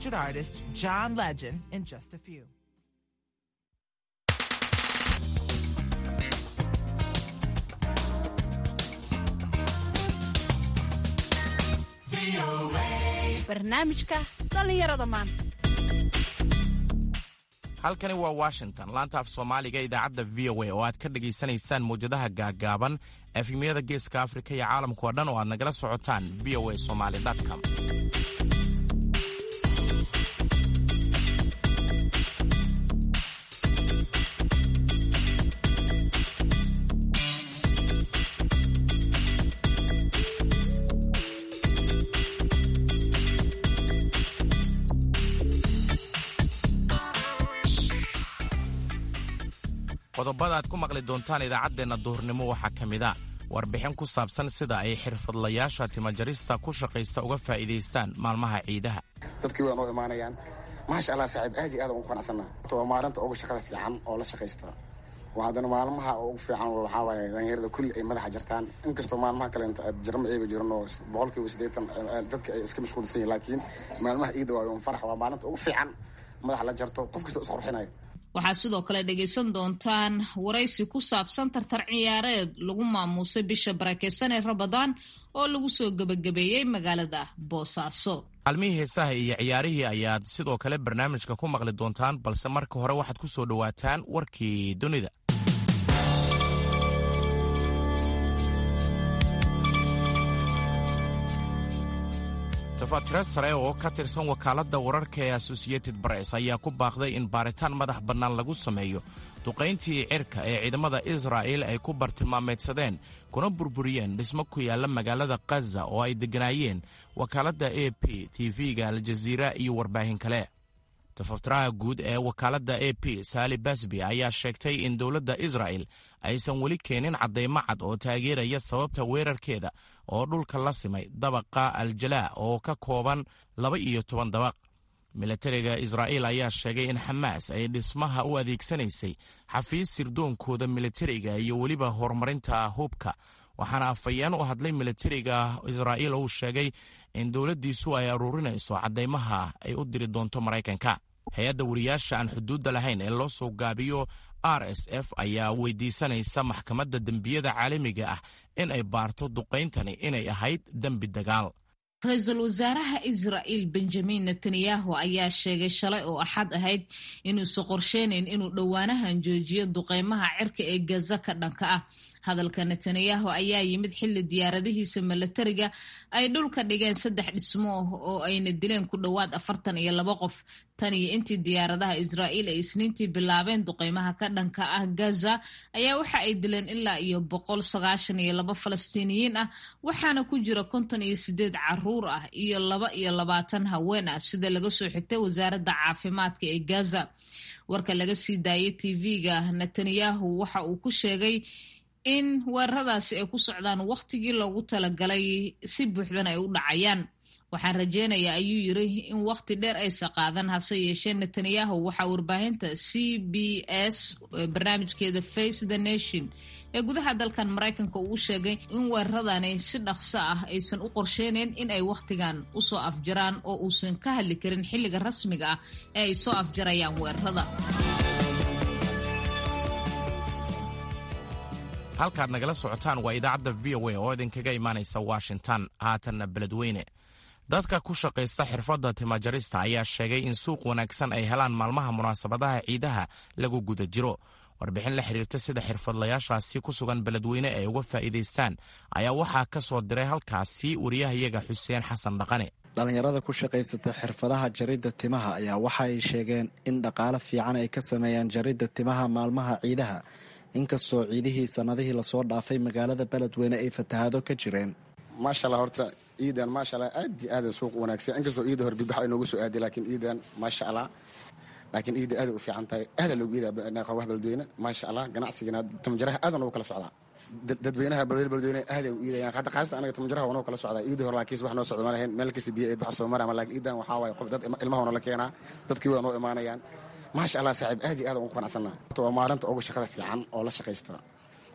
featured artist John Legend in just a few. barnaamijka dhallinyarada maanta halkani waa washington laanta af soomaaliga idaacadda v o a oo aad ka dhegaysanaysaan mawjadaha gaagaaban efemiyada geeska afrika iyo caalamka oo dhan oo aad nagala socotaan v o a somaly com qodobada aad ku maqli doontaan idaacaddeenna duhurnimo waxaa ka mid a warbixin ku saabsan sida ay xirfadlayaasha timajarista ku shaqaysta uga faa'iidaystaan maalmaha ciidaha dadkii waa noo imaanayaan maasha allah saaxiib aad iyo aad ugu qanacsana waa maalinta ugu shaqada fiican oo la shaqaysta waa haddana maalmaha ugu fiican waxaa waaye dhalinyarada kulli ay madaxa jartaan inkastoo maalmaha kale inta aad jarama eeba jiran oo boqolkiiba siddeetan dadka ay iska mashquulsan yihin laakiin maalmaha ciida waayo un farax waa maalinta ugu fiican madaxa la jarto qof kasta isqurxinaya waxaad sidoo kale dhegaysan doontaan waraysi ku saabsan tartar ciyaareed lagu maamuusay bisha barakeysan ee rabadaan oo lagu soo gebagabeeyey magaalada boosaaso maalmihii heesaha iyo ciyaarihii ayaad sidoo kale barnaamijka ku maqli doontaan balse marka hore waxaad ku soo dhowaataan warkii dunida tafatiro sare oo ka tirsan wakaaladda wararka ee associated press ayaa ku baaqday in baaritaan madax bannaan lagu sameeyo duqayntii cirka ee ciidamada israa'il ay ku bartilmaameedsadeen kuna burburiyeen dhismo ku yaalla magaalada khaza oo ay degganaayeen wakaaladda a p tv-ga aljaziira iyo warbaahin kale tafatiraha guud ee wakaaladda a p saali basbi ayaa sheegtay in dowladda israa'el aysan weli keenin caddaymo cad oo taageeraya sababta weerarkeeda oo dhulka la simay dabaqa aljalaa oo ka kooban laba iyo toban dabaq milatariga israa'iil ayaa sheegay in xamaas ay dhismaha u adeegsanaysay xafiis sirdoonkooda militariga iyo weliba horumarinta hubka waxaana afhayeen u hadlay milatariga israa'iil uu sheegay in dowladdiisu ay aruurinayso caddaymaha ay u diri doonto maraykanka hay-adda wariyaasha aan xuduudda lahayn ee loo soo gaabiyo r s f ayaa weydiisanaysa maxkamadda dembiyada caalamiga ah in ay baarto duqayntani inay ahayd dembi dagaal ra-iisul wasaaraha israa'iil benjamin netanyahu ayaa sheegay shalay oo axad ahayd inuusan qorsheynayn inuu dhowaanahan joojiyo duqeymaha cirka ee gaza ka dhanka ah hadalka netanyahu ayaa yimid xilli diyaaradihiisa milatariga ay dhulka dhigeen saddex dhismo oo ayna dileen ku dhowaad afartan iyo laba qof tan iyo intii diyaaradaha israa'iil ay isniintii bilaabeen duqeymaha ka dhanka ah gaza ayaa waxa ay dileen ilaa iyo boqol sagaashan iyo laba falastiiniyiin ah waxaana ku jira konton iyo sideed caruur ah iyo laba iyo labaatan haween ah sida laga soo xigtay wasaaradda caafimaadka ee gaza warka laga sii daayay tv-ga netanyahu waxa uu ku sheegay in weeraradaasi ay ku socdaan wakhtigii loogu talagalay si buuxdan ay u dhacayaan waxaan rajeynayaa ayuu yiri in wakhti dheer aysa qaadan hase yeeshee netanyahu waxaa warbaahinta c b s barnaamijkeeda face the nation ee gudaha dalkan maraykanka uu sheegay in weeraradani si dhaqso ah aysan u qorsheyneyn in ay wakhtigan usoo afjaraan oo uusan ka hadli karin xilliga rasmiga ah ee ay soo afjarayaan weerarada halkaad nagala socotaan waa idaacadda v o a oo idinkaga imaanaysa washington haatanna beledweyne dadka ku shaqaysta xirfadda timajarista ayaa sheegay in suuq wanaagsan ay helaan maalmaha munaasabadaha ciidaha lagu guda jiro warbixin la xiriirta sida xirfadlayaashaasi ku sugan beledweyne ay uga faa'iidaystaan ayaa waxaa ka soo diray halkaasi wariyahayaga xuseen xasan dhaqane dhallinyarada ku shaqaysata xirfadaha jaridda timaha ayaa waxa ay sheegeen in dhaqaale fiican ay ka sameeyaan jaridda timaha maalmaha ciidaha inkastoo ciidihii sannadihii lasoo dhaafay magaalada beledweyne ay fatahaado ka jireen maasha allah horta ciidan maasha allah aad iyo aada suuq wanaagsan inkastoo ciida hore bibax ay noogu soo aaday laakiin ciidan maasha allah laakiin ciida aada u fiican tahay aada loogu iidaa qawaha beledweyne maasha allah ganacsigana tamjaraha aadan ugu kala socdaa dadweynaha beledweyne aaday u iidayaan hadda qaasata anaga tamjaraha wanoo kala socdaa ciidii hore laakiin wax noo socda ma lahayn meel kasta biyo eed baxa soo marama laakiin ciidan waxaa waaye qof dad ilmaha nala keenaa dadkii waa noo imaanayaan maasha allah saaxiib aad iyo aad ugu qanacsana waa maalinta ugu shaqada fiican oo la shaqaysta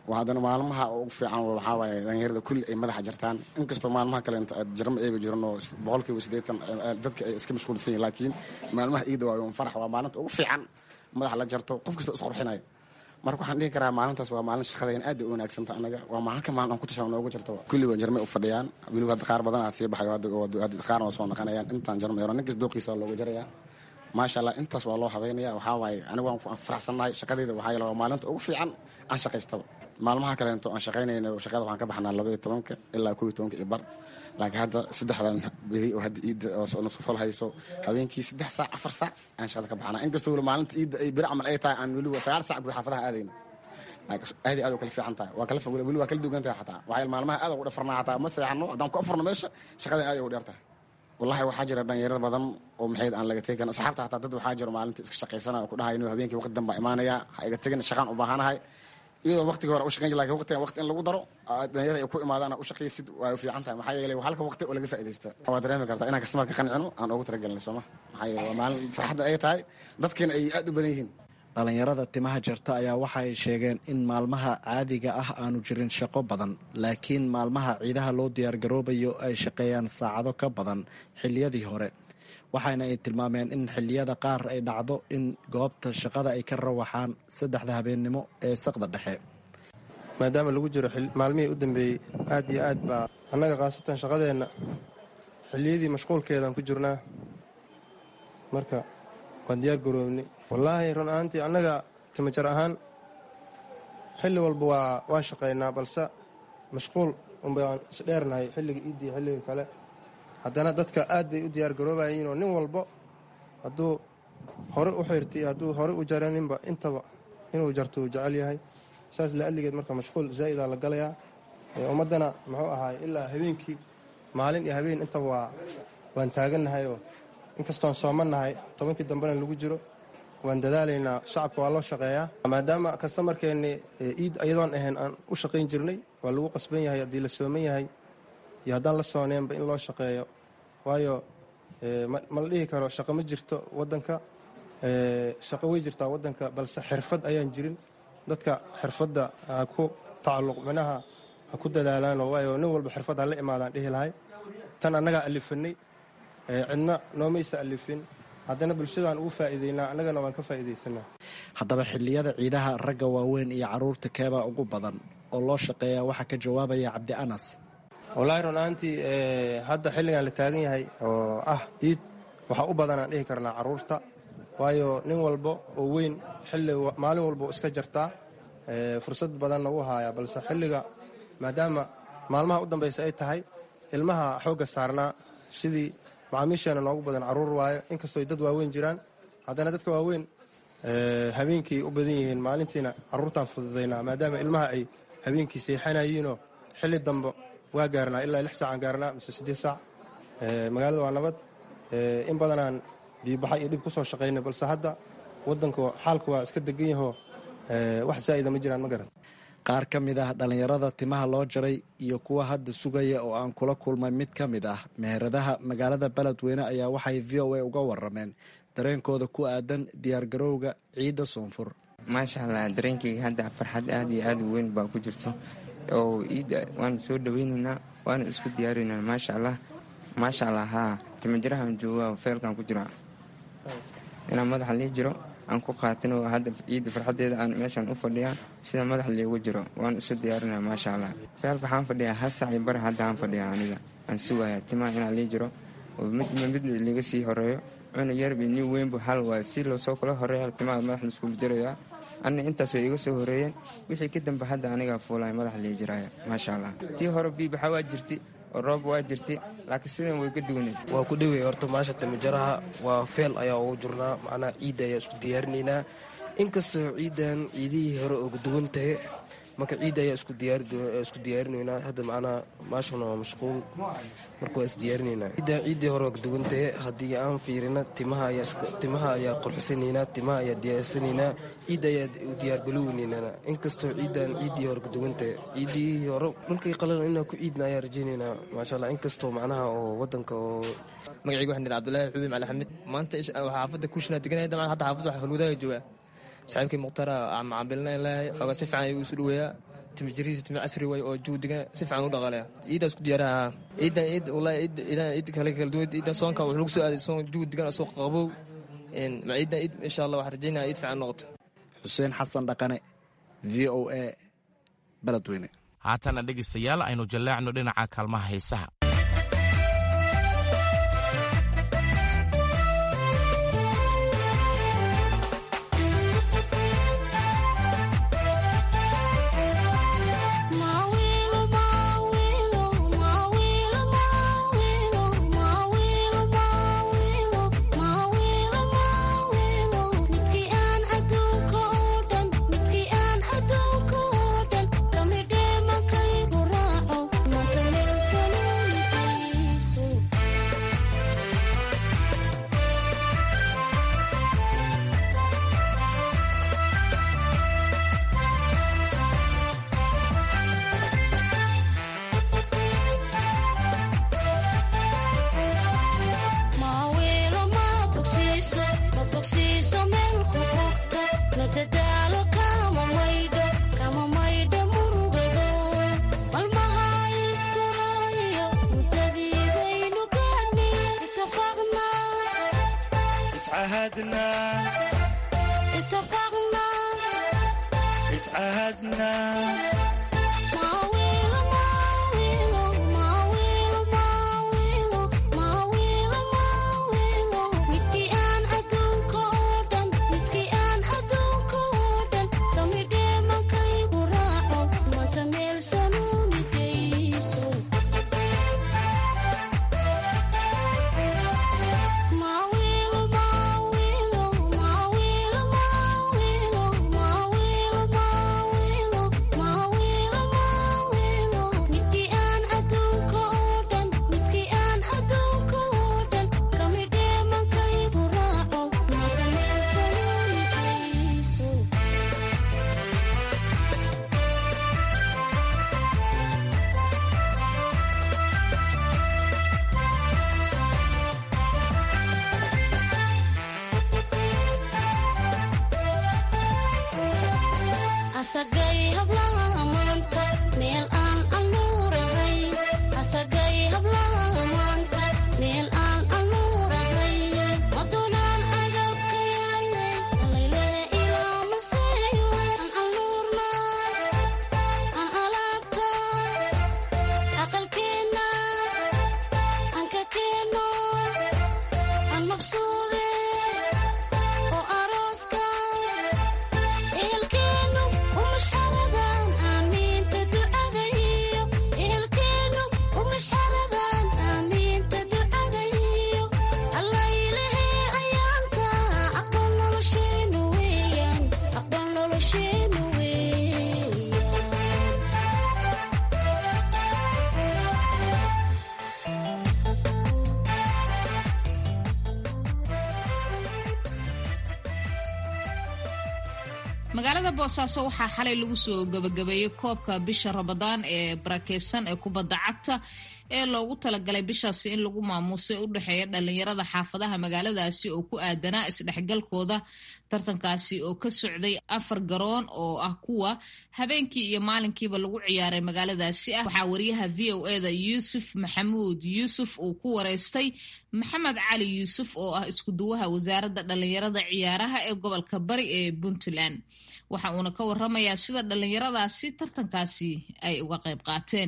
waa haddana maalmaha ugu fiican waxaa waaye dhalinyarada kulli ay madaxa jartaan inkastoo maalmaha kale inta jarma eega jiran oo boqolkiiba siddeetan dadka ay iska mashquulsan yihin laakiin maalmaha iida waa yom farax waa maalinta ugu fiican madaxa la jarto qof kasta isqurxinayo marka waxaan dhihi karaa maalintaas waa maalin shaqadeen aad ay u wanaagsanta anaga waa maalinka maalin aan ku tashan noogu jirto kulligood jarmay u fadhiyaan weliba hadda qaar badan aad sii baxayo qaarna waa soo naqanayaan intaan jarmay hore ninkas dooqiisa loogu jarayaa maasha allah intaas waa loo habeynaya waxaa waaye anigu waan faraxsannahay shaqadeyda waxaa yeele waa maalinta ugu fiican aan shaqaystaba maalmaha kaleento aan shaqaynayna shaqada waxaan ka baxnaa laba iyo tobanka ilaa kow iyo tobanka iyo bar laakiin hadda saddexdan beri oo hadda iidda oo nusufal hayso habeenkii saddex saac afar saac aan shaqada ka baxnaa inkastoo weli maalinta iidda ay beri camal ay tahay aan weliba sagaal saac guda xaafadaha aadayna aad iyo aad u kala fiican tahay waa kala weli waa kala duwan tahay xataa waxaa maalmaha aad ugu dhafarnaa xataa ma seexano haddaan ku afurno meesha shaqadan aad ugu dheer tahay wallahi waxaa jira dhalinyarada badan oo maxayd aan laga tegi karin asxaabta xataa dad waxaa jiro maalinta iska shaqaysana oo ku dhahay inuu habeenkii waqti dan baa imaanaya ha iga tegin shaqaan u baahanahay iyadoo waqtiga hore u shaqayn jir lakin waqtigan waqti in lagu daro dhalinyarada ay ku imaadaan u shaqaysid waa u fiican tahay maxaa yeelay halka waqti oo laga faaidaysta waa dareemi kartaa inaan kastamarka qancino aan ugu talagelin sooma maxaa yeele waa maalin farxadda ay tahay dadkiina ay aad u badan yihiin dhalinyarada timaha jarta ayaa waxa ay sheegeen in maalmaha caadiga ah aanu jirin shaqo badan laakiin maalmaha ciidaha loo diyaargaroobayo ay shaqeeyaan saacado ka badan xilliyadii hore waxaana ay tilmaameen in xilliyada qaar ay dhacdo in goobta shaqada ay ka rawaxaan saddexda habeennimo ee saqda dhexe maadaama lagu jiro maalmihii u dambeeyey aad iyo aad baa annaga khaasatan shaqadeenna xilliyadii mashquulkeedaan ku jirnaa marka waan diyaar garoobnay wallaahi run ahaantii annaga timajar ahaan xilli walba waa waan shaqaynaa balse mashquul unbaan isdheernahay xilliga iiddii xilliga kale haddana dadka aad bay u diyaar garoobayiin oo nin walbo hadduu hore u xirta iyo hadduu hore u jaraninba intaba inuu jarto uu jecel yahay saas la'alligeed marka mashquul zaa'idaa la galayaa ummaddana muxuu ahaay ilaa habeenkii maalin iyo habeen intaba waa waan taagannahay oo inkastoon soomannahay tobankii dambena lagu jiro waan dadaalaynaa shacabka waa loo shaqeeyaa maadaama kastamarkeenni iid iyadoon ahayn aan u shaqayn jirnay waa lagu qasban yahay haddii la sooman yahay iyo haddaan la sooneenba in loo shaqeeyo waayo ma la dhihi karo shaqo ma jirto waddanka shaqo way jirtaa waddanka balse xirfad ayaan jirin dadka xirfadda ha ku tacalluq minaha ha ku dadaalaano waayo nin walba xirfad ha la imaadaan dhihi lahay tan annagaa alifanay cidna noomaysa alifin haddana bulshadaan ugu faa'iideynaa annagana waan ka faa'iidaysanaa haddaba xilliyada ciidaha ragga waaweyn iyo carruurta keebaa ugu badan oo loo shaqeeyaa waxaa ka jawaabaya cabdi anas wallaahi run ahaantii hadda xilligan la taagan yahay oo ah iid waxaa u badanaan dhihi karnaa carruurta waayo nin walba oo weyn xilli maalin walba iska jartaa fursad badanna wuu haayaa balse xilliga maadaama maalmaha u dambaysa ay tahay ilmaha xoogga saarnaa sidii macaamiisheena noogu badan carruur waayo inkastooy dad waaweyn jiraan haddana dadka waaweyn habeenkii u badan yihiin maalintiina carruurtaan fududaynaa maadaama ilmaha ay habeenkii seexanayiinoo xilli dambe waa gaarnaa ilaa lix saacaan gaarnaa mise siddeed saac magaalada waa nabad in badanaan biibaxa iyo dhib ku soo shaqaynay balse hadda waddanka xaalka waa iska degan yahoo wax zaa'ida ma jiraan ma garan qaar ka mid ah dhallinyarada timaha loo jaray iyo kuwa hadda sugaya oo aan kula kulmay mid ka mid ah meheradaha magaalada beledweyne ayaa waxay v o a uga warameen dareenkooda ku aadan diyaargarowga ciidda soonfur maasha allah dareenkayga hadda farxad aad iyo aad u weyn baa ku jirto oo ciidda waan soo dhaweynaynaa waana isku diyaarinaynaa maasha allah maasha allah haa timajirahaan jooga feelkaan ku jira inaan madaxa lii jiro aan ku qaatin oo hadda ciidda farxadeeda aan meeshaan u fadhiyaa sida madax liigu jiro waan isu diyaarinaya maasha allah feelka waxaan fadhiyaa hal sac iyo bar hadda aan fadhiyaa aniga aan sugaya timaha inaan lii jiro oo midba mid liiga sii horeeyo cunug yarbi nin weynbu hal waa si loosoo kala horeeya timaha madax laiskugu jirayaa anna intaas way iga soo horeeyeen wixii ka dambe hadda anigaa fuulaya madax lii jiraya maasha allah tii hore biibaxa waa jirti oo roob waa jirti laakiin sidan way ka duwanay waa ku dhawey horta maasha timajaraha waa feel ayaa ugu jirnaa macnaha ciidda ayaa isku diyaarinaynaa inkastoo ciiddan ciidihii hore uga duwan tahay marka ciidda ayaa isku diyaarinaynaa hadda macnaha maashana waa mashquul marka waa isdiyaarinaynaa ciiddan ciiddii hore waa kaduwan tahay haddii aan fiirina timaha ayaa qurxisanaynaa timaha ayaa diyaarsanaynaa ciidda ayaa u diyaargaloweynaynaa inkastoo ciiddan ciiddii hore kaduwan tahay ciiddii hore dhulkay qalalan inaa ku ciidna ayaa rajaynaynaa maasha allah inkastoo macnaha oo wadanka oo magacayga waxaan dhihi abdullaahi xubiib cali xamid maanta xaafadda kushina deganaya dabcan hadda xaafadda waxa falwadaga joogaa saaxiibkii mukhtaara macaabilna leeyahay xoogaa si fiican ayuu isu dhaweeyaa timajirihiisa timi casri waay oo jugu degan si fiican u dhaqaalaya ciiddaa isku diyaaraha ciidan ciid wallahi ciid ciidan ciid kale kala duwan ciidan soonka wuxuu lagu soo aaday soon jugu degan asoo qabow ma ciidan ciid insha allah waxaan rajaynaya ciid fiican noqoto xuseen xasan dhaqane v o a beledweyne haatana dhegaystayaal aynu jallaacno dhinaca kaalmaha heesaha magaalada boosaaso waxaa xalay lagu soo gabagabeeyey koobka bisha ramadaan ee barakeysan ee kubadda cagta ee loogu talagalay bishaasi in lagu maamuusay u dhexeeya dhalinyarada xaafadaha magaaladaasi oo ku aadanaa isdhexgalkooda tartankaasi oo ka socday afar garoon oo ah kuwa habeenkii iyo maalinkiiba lagu ciyaaray magaaladaasi ah waxaa wariyaha v o eda yuusuf maxamuud yuusuf uu ku wareystay maxamed cali yuusuf oo ah iskuduwaha wasaaradda dhalinyarada ciyaaraha ee gobolka bari ee puntland waxa uuna ka waramayaa sida dhalinyaradaasi tartankaasi ay uga qayb qaateen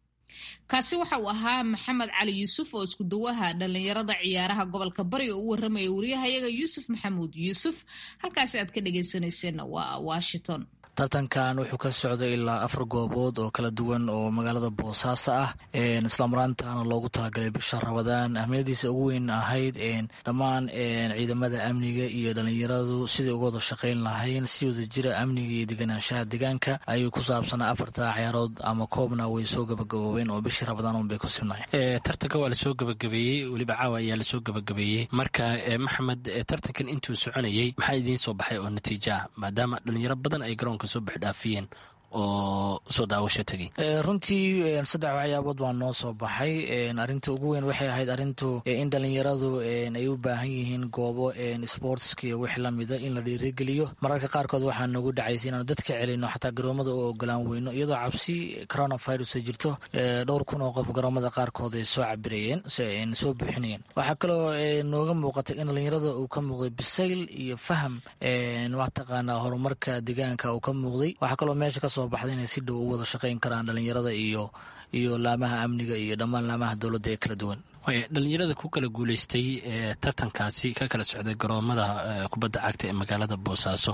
kaasi waxa uu ahaa maxamed cali yuusuf oo iskuduwaha dhalinyarada ciyaaraha gobolka bari oo u waramaya wariyahayaga yuusuf maxamuud yuusuf halkaasi aad ka dhegeysanayseena waa washington tartankan wuxuu ka socday ilaa afar goobood oo kala duwan oo magaalada boosaaso ah islaamaraantana loogu talagalay bisha rabadaan ahmiyadiisa ugu weyn ahayd dhammaan ciidamada amniga iyo dhalinyaradu siday uga wada shaqeyn lahayn si wada jira amniga iyo deganaanshaha deegaanka ayuu ku saabsanaa afarta ciyaarood ama koobna way soo gabagaboobeen oo bishii rabadaan unbay ku sibnayn tartanka waa lasoo gabagabeeyey weliba caawa ayaa lasoo gabagabeeyey marka maxamed tartankan intuu soconayey maxaa idiin soo baxay oo natiija ah maadaama dhalinyaro badan ay garoonka soo baxdhaafiyeen oo soo daawasho tegay runtii saddex waxyaabood baa noo soo baxay arinta ugu weyn waxay ahayd arintu in dhalinyaradu ay u baahan yihiin goobo sportska iyo wix lamida in la dhiirigeliyo mararka qaarkood waxaa nagu dhacaysa inaanu dadka celino xataa garoomada u ogolaan weyno iyadoo cabsi coronavirus ay jirto dhowr kun oo qof garoomada qaarkood ay soo cabirayeen soo buuxinayeen waxaa kaloo nooga muuqatay in dhalinyarada uu ka muuqday bisayl iyo faham mataqaanaa horumarka deegaanka uu ka muuqday waxaa kaloo meesha kasoo baxday inay si dhow u wada shaqayn karaan dhalinyarada iyo iyo laamaha amniga iyo dhammaan laamaha dowladda ee kala duwan dhalinyarada ku kala guuleystay tartankaasi ka kala socday garoomada kubadda cagta ee magaalada boosaaso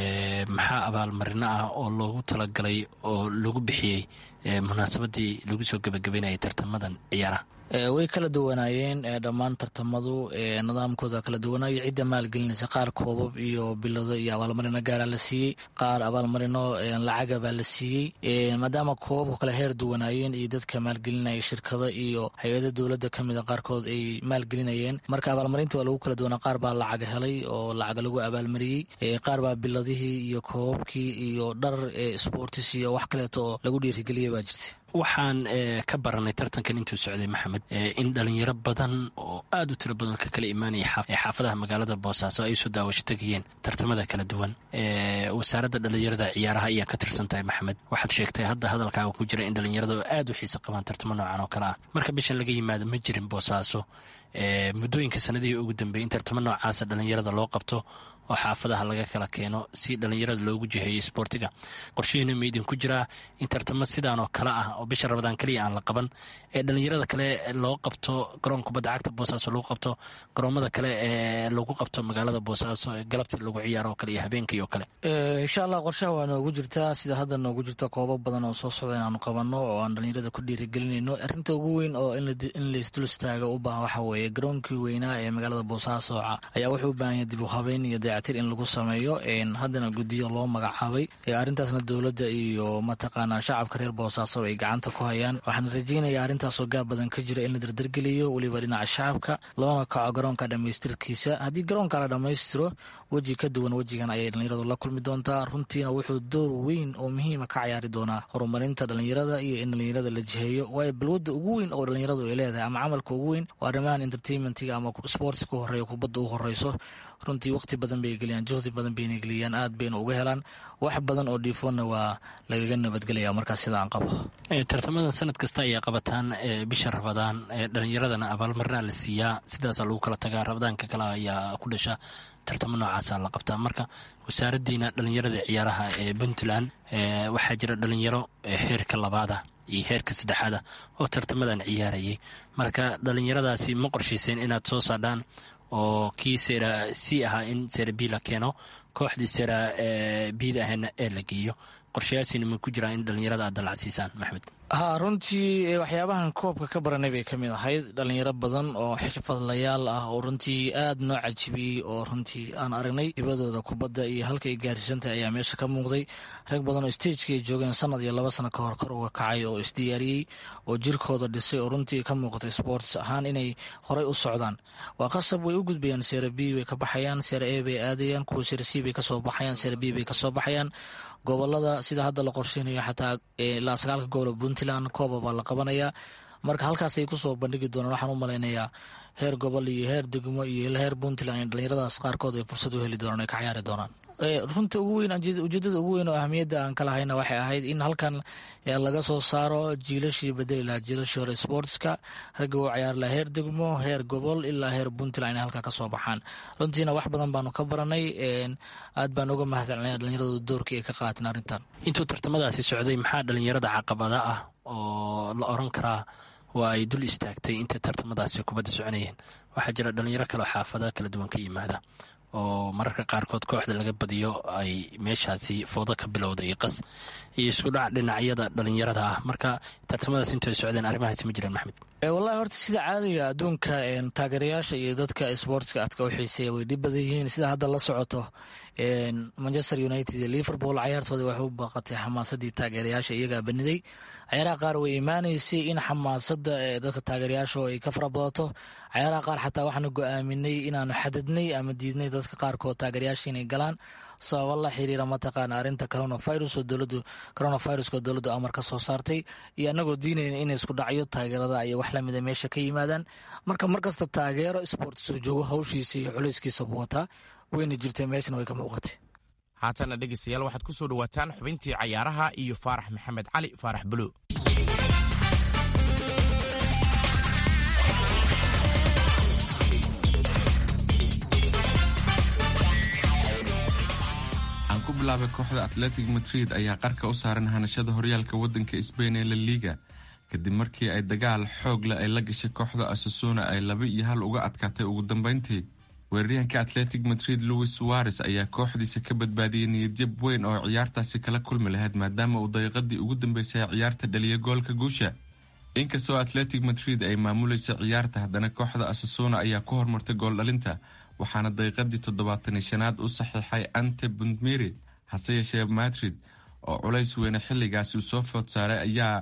maxaa abaalmarino ah oo loogu talagalay oo lagu bixiyey munaasabadii lagu soo gebagabeynayay tartamadan ciyaaraha way kala duwanaayeen dhammaan tartamadu nidaamkooda kala duwanaayo cidda maalgelinaysa qaar koobab iyo bilado iyo abaalmarino gaara la siiyey qaar abaalmarino lacaga baa la siiyey maadaama koobabku kale heer duwanaayeen iyo dadka maalgelinaya shirkado iyo hay-ada dowladda kamida qaarkood ay maalgelinayeen marka abaalmarinta waa lagu kala duwanaa qaar baa lacag helay oo lacag lagu abaalmariyey qaar baa biladihii iyo koobabkii iyo dhar sportis iyo wax kaleeto oo lagu dhiirigeliyay baa jirta waxaan ka baranay tartankan intuu socday maxamed in dhalinyaro badan oo aad u tiro badan ka kala imaanaya xaafadaha magaalada boosaaso ay soo daawasho tegayeen tartamada kala duwan wasaaradda dhalinyarada ciyaaraha ayaa ka tirsan tahay maxamed waxaad sheegtay hadda hadalkaaga ku jira in dhalinyarada aad u xiisa qabaan tartamo noocan oo kale ah marka bishan laga yimaado ma jirin boosaaso muddooyinka sanadihii ugu dambeeyey in tartamo noocaasa dhalinyarada loo qabto oo xaafadaha laga kala keeno si dhalinyarada loogu jiheeyo sboortiga qorshihiina ma idinku jiraa in tartamo sidaan oo kale ah oo bisha rabadaan keliya aan la qaban ee dhalinyarada kale loo qabto garoon kubadda cagta boosaaso lagu qabto garoomada kale ee lagu qabto magaalada boosaaso ee galabtii lagu ciyaaro oo kale iyo habeenkii oo kale insha allah qorshaha waa noogu jirtaa sida hadda noogu jirta koobab badan oo soo socda inaanu qabanno oo aan dhalinyarada ku dhiirigelinayno arrinta ugu weyn oo in laisdul istaaga u baahan waxa weeye garoonkii weynaa ee magaalada boosaaso ayaa wuxuu u baahan yahay dib u habeyn iyo dayactir in lagu sameeyo haddana guddiyo loo magacaabay arrintaasna dowladda iyo mataqaanaa shacabka reer boosaaso ay gacanta ku hayaan waxaan rajeynayaa arrintaasoo gaab badan ka jira in la dardargeliyo weliba dhinaca shacabka loona kaco garoonka dhammaystirkiisa haddii garoonka la dhammaystiro weji ka duwan wejigan ayay dhalinyaradu la kulmi doontaa runtiina wuxuu door weyn oo muhiima ka cayaari doonaa horumarinta dhalinyarada iyo in dhalinyarada la jiheeyo waayo balwadda ugu weyn oo dhalinyaradu ay leedahay ama camalka ugu weyn oo arrimahan entertainmentiga ama sportska u horeeya kubadda u horeyso runtii waqti badan bay geliyaan juhdi badan bayna geliyaan aad bayna uga helaan wax badan oo dhiifoonna waa lagaga nabadgelaya markaas sida aan qabo tartamadan sanad kasta ayaa qabataan bisha rabadaan dhalinyaradana abaalmarinaa la siiyaa sidaasa lagu kala tagaa rabadaanka kale ayaa ku dhasha tartamo noocaasa la qabtaa marka wasaaraddiina dhalinyarada ciyaaraha ee puntland waxaa jira dhalinyaro heerka labaada iyo heerka saddexaada oo tartamadan ciyaarayay marka dhalinyaradaasi ma qorshayseen inaad soo saadhaan oo kii sera c ahaa in sera b la keeno kooxdii sera bida ahayna ee la geeyo qorshayaasiina ma ku jiraa in dhalinyarada aad dalacad siisaan maxmed ha runtii waxyaabahan koobka ka baranay bay ka mid ahayd dhalinyaro badan oo xirfadlayaal ah oo runtii aad noo cajibiyey oo runtii aan aragnay hibadooda kubadda iyo halka ay gaarsiisantahay ayaa meesha ka muuqday rag badan oo stageka ay joogeen sanad iyo laba sano ka hor kor uga kacay oo isdiyaariyey oo jirkooda dhisay oo runtii ka muuqatay sports ahaan inay horey u socdaan waa qasab way u gudbayaan sera b bay ka baxayaan sera a bay aadayaan kuwa sera c bay kasoo baxayaan sera b bay kasoo baxayaan gobolada sida hadda la qorsheynayo xataa ilaa sagaalka gobol puntland kooba baa la qabanayaa marka halkaasay kusoo bandhigi doonaan waxaan u malaynayaa heer gobol iyo heer degmo iyo heer puntland in dhalinyaradaas qaarkood ay fursad u heli doonaan ay ka ciyaari doonaan runta ugu weyn ujeedada ugu weyn oo ahmiyadda aan ka lahayna waxay ahayd in halkan laga soo saaro jiilashii bedeli lahaa jiilashii hore sportska ragga u ciyaari lahaa heer degmo heer gobol ilaa heer puntland inay halkaa kasoo baxaan runtiina wax badan baanu ka baranay aad baan uga mahadcelinaya dhalinyaradu doorkii ay ka qaateen arrintan intuu tartamadaasi socday maxaa dhalinyarada caqabada ah oo la oran karaa waa ay dul istaagtay intay tartamadaasi kubadda soconayeen waxaa jira dhalinyaro kaleo xaafada kala duwan ka yimaada oo mararka qaarkood kooxda laga badiyo ay meeshaasi foodo ka bilowda iyo qas iyo isku dhac dhinacyada dhalinyarada ah marka tartamadaas intay socdeen arrimahaasi ma jiraan maxmed wallahi horta sida caadiga adduunka taageerayaasha iyo dadka sportska adka u xiiseeya way dhib badan yihiin sida hadda la socoto manchester united iyo liverpool cayaartooda waxay u baaqatay xamaasadii taageerayaasha iyagaa baniday cayaaraha qaar way imaanaysay in xamaasada dadka taageerayaasha ay ka farabadato cayaaraha qaar xataa waxaanu go-aaminay inaanu xadadnay ama diidnay dadka qaarkood taageerayaasha inay galaan sababa la xiriira mataqaana arrinta coronavirus oo dowladu coronaviruska oo dowladdu amar ka soo saartay iyo annagoo diinayna inay isku dhacyo taageerada iyo wax lamida meesha ka yimaadaan marka markasta taageero sport soo joogo hawshiisa iyo culayskiisaba wataa wayna jirtay meeshana way ka muuqatay haatana dhegeystayaal waxaad ku soo dhowaataan xubintii cayaaraha iyo faarax maxamed cali faarax buluw aan ku bilaabay kooxda atletic madrid ayaa qarka u saaran hanashada horyaalka wadanka sbain ee la liga kadib markii ay dagaal xoog leh ay la gashay kooxda asasuna ay laba iyo hal uga adkaatay ugu dambeyntii weeraryahanka atletic madrid louis suares ayaa kooxdiisa ka badbaadiyey niyadjab weyn oo ciyaartaasi kala kulmi lahayd maadaama uu daqiiqadii ugu dambeysay ciyaarta dhaliya goolka guusha inkastoo atletic madrid ay maamulaysa ciyaarta haddana kooxda asasuna ayaa ku hormartay gooldhalinta waxaana daqiiqadii toddobaatani shanaad u saxiixay ante buntmiri hase yeeshee madrid oo culays weyne xilligaasi uu soo food saaray ayaa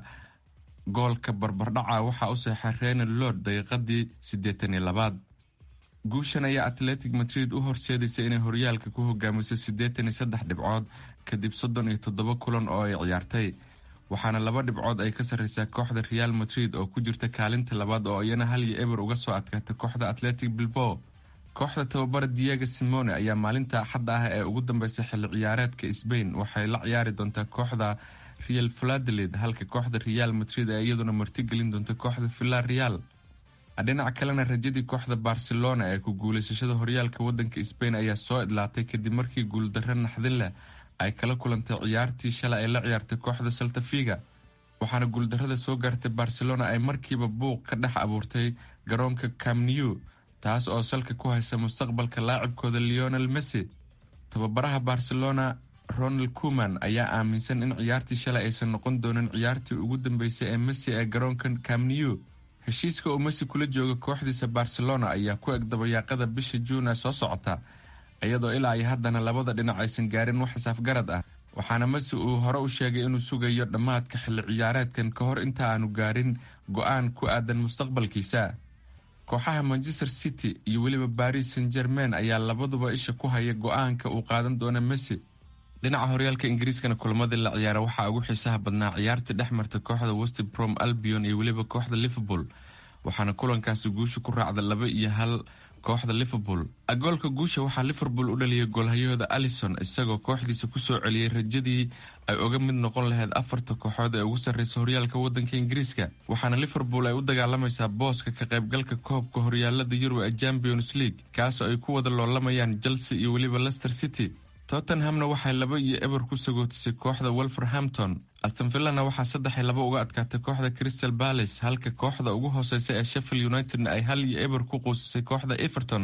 goolka barbardhaca waxaa u seexay renal lord daqiiqadii siddeetan iyo labaad guushan ayaa atletic madrid u horseedaysa inay horyaalka ku hogaamiso siddeetan iyo saddex dhibcood kadib soddon iyo toddoba kulan oo ay ciyaartay waxaana laba dhibcood ay ka sarreysaa kooxda real madrid oo ku jirta kaalinta labaad oo iyana hal iyo eber uga soo adkaatay kooxda atletic bilbo kooxda tababara diego simone ayaa maalinta axadda ah ee ugu dambeysay xilli ciyaareedka sbain waxay la ciyaari doontaa kooxda real valadolid halka kooxda real madrid ee iyaduna martigelin doonta kooxda villa real dhinaca kalena rajadii kooxda barcelona ee ku guuleysashada horyaalka wadanka sbain ayaa soo idlaatay kadib markii guuldarro naxdin leh ay kala kulantay ciyaartii shalay ay la ciyaartay kooxda saltafiga waxaana guuldarrada soo gaartay barcelona ay markiiba buuq ka dhex abuurtay garoonka camnew taas oo salka ku haysa mustaqbalka laacibkooda leonel messi tababaraha barcelona ronald kuman ayaa aaminsan in ciyaartii shalay aysan noqon doonin ciyaartii ugu dambeysay ee messi ee garoonka camnew heshiiska uu messi kula jooga kooxdiisa barcelona ayaa ku eg dabayaaqada bisha juuna soo socota iyadoo ilaa ay haddana labada dhinac aysan gaarin wax xisaafgarad ah waxaana messi uu hore u sheegay inuu sugayo dhammaadka xilli ciyaareedkan ka hor inta aanu gaarin go-aan ku aadan mustaqbalkiisa kooxaha manchester city iyo weliba baris san germain ayaa labaduba isha ku haya go-aanka uu qaadan doona messi dhinaca horyaalka ingiriiskana kulamadii la ciyaara waxaa ugu xiisaha badnaa ciyaartii dhex marta kooxda westbrom albion iyo weliba kooxda liverpool waxaana kulankaasi guusha ku raacda laba iyo hal kooxda liverpool goolka guusha waxaa liverpool u dhaliyay goolhayahooda alison isagoo kooxdiisa kusoo celiyey rajadii ay uga mid noqon lahayd afarta kooxood ee ugu sarreysa horyaalka wadanka ingiriiska waxaana liverpool ay u dagaalamaysaa booska ka qaybgalka koobka horyaalada yurub ee champions league kaasoo ay ku wada loolamayaan chelsea iyo weliba lester city tottenhamna waxay laba iyo eber ku sagootisay kooxda wolverhampton astonvillana waxaa saddex iyo laba uga adkaatay kooxda crystal balace halka kooxda ugu hooseysa ee sheffield unitedna ay hal iyo eber ku quusisay kooxda everton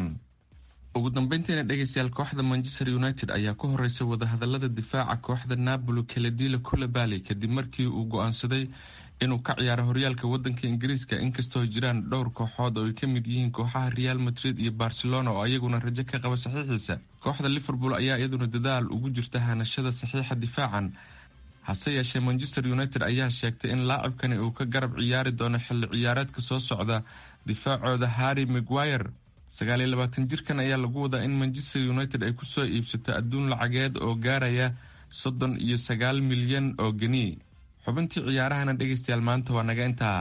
ugu dambeyntiina dhegeystayaal kooxda manchester united ayaa ku horeysay wadahadalada difaaca kooxda napoli kaledila kulabali kadib markii uu go-aansaday inuu ka ciyaaro horyaalka wadanka ingiriiska inkastoo jiraan dhowr kooxood oo ay ka mid yihiin kooxaha real madrid iyo barcelona oo ayaguna rajo ka qaba saxiixiisa kooxda liverpool ayaa iyaduna dadaal ugu jirta hanashada saxiixa difaacan hase yeeshee manchester united ayaa sheegtay in laacibkani uu ka garab ciyaari doono xilli ciyaareedka soo socda difaacooda harry maguire sagaaliyo labaatan jirkan ayaa lagu wadaa in manchester united ay kusoo iibsato adduun lacageed oo gaaraya soddon iyo sagaal milyan oo geni xubintii ciyaarahana dhegaystayaal maanta waa naga intaa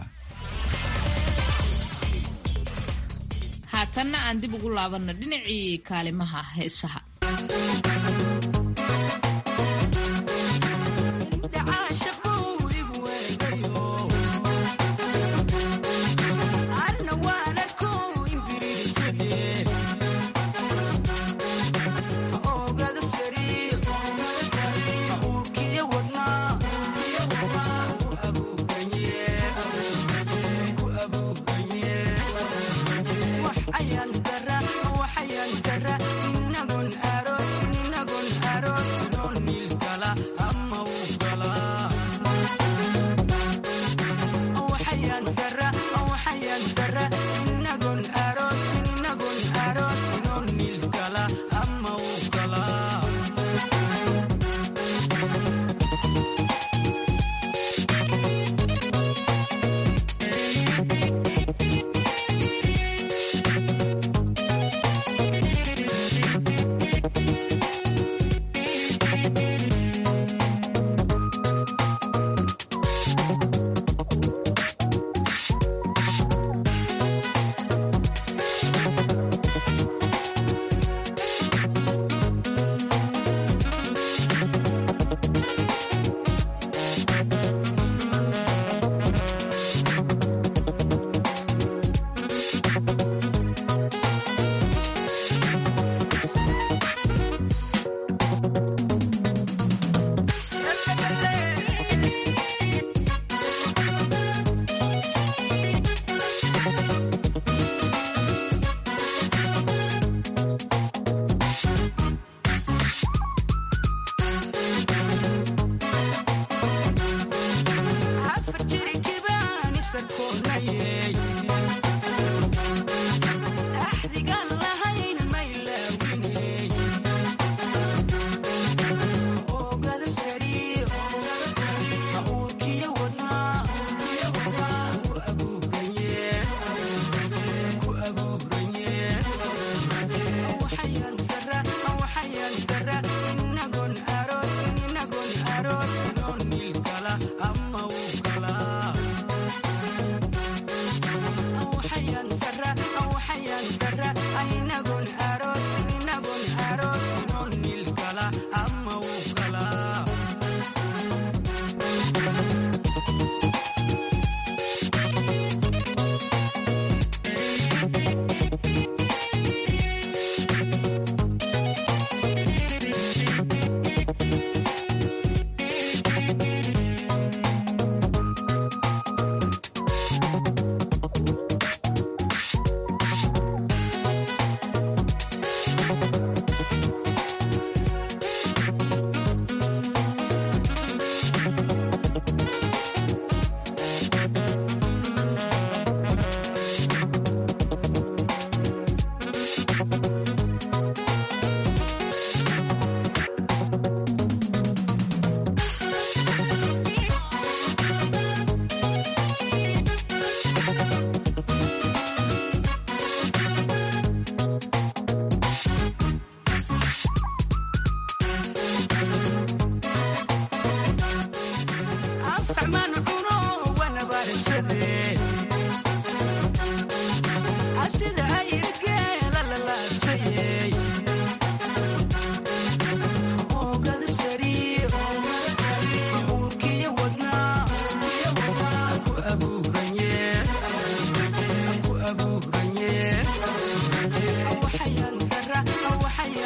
haatanna aan dib ugu laabanno dhinacii kaalimaha heesaha waxayaan dara inagon aroosin inagon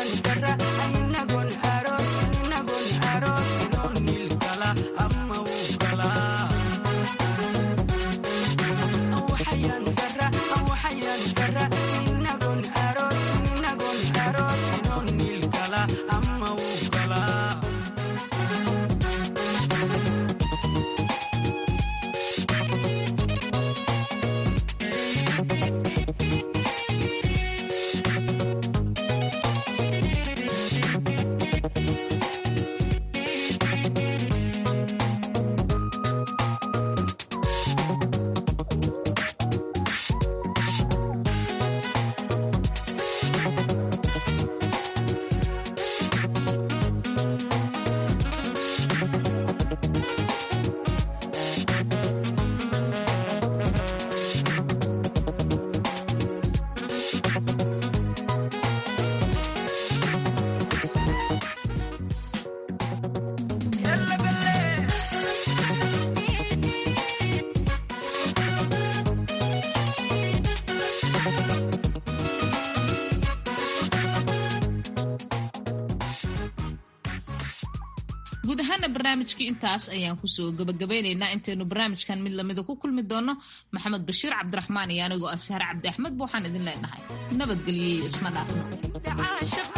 guud ahaana barnaamijkii intaas ayaan kusoo gabagabaynaynaa intaynu barnaamijkan mid lamida ku kulmi doono maxamed bashiir cabdiraxmaan iyo anigoo ashaar cabdi axmed ba waxaan idin leenahay nabadgelyo iyo isma dhaafno